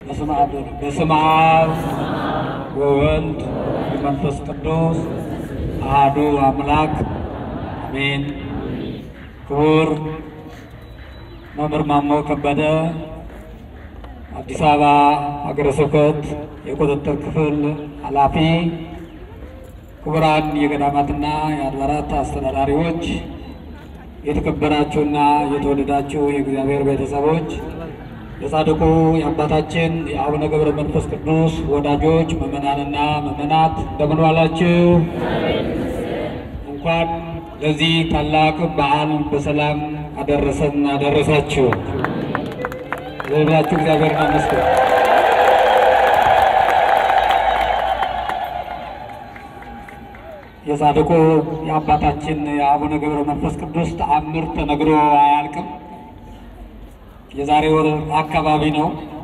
በስመ አብ በስመ አብ ወወልድ ወመንፈስ ቅዱስ አሐዱ አምላክ አሜን። ክቡር መምህር ማሞ ከበደ አዲስ አበባ ሀገረ ስብከት የቁጥጥር ክፍል ኃላፊ፣ ክቡራን የገዳማትና የአድባራት አስተዳዳሪዎች፣ የተከበራችሁና የተወደዳችሁ የእግዚአብሔር ቤተሰቦች፣ የጻድቁ የአባታችን የአቡነ ገብረ መንፈስ ቅዱስ ወዳጆች ምዕመናንና ምዕመናት እንደምን ዋላችሁ? እንኳን ለዚህ ታላቅ በዓል በሰላም አደረሰን አደረሳችሁ። ለሁላችሁ እግዚአብሔር ይመስገን። የጻድቁ የአባታችን የአቡነ ገብረ መንፈስ ቅዱስ ተአምር ተነግሮ አያልቅም። የዛሬ ወር አካባቢ ነው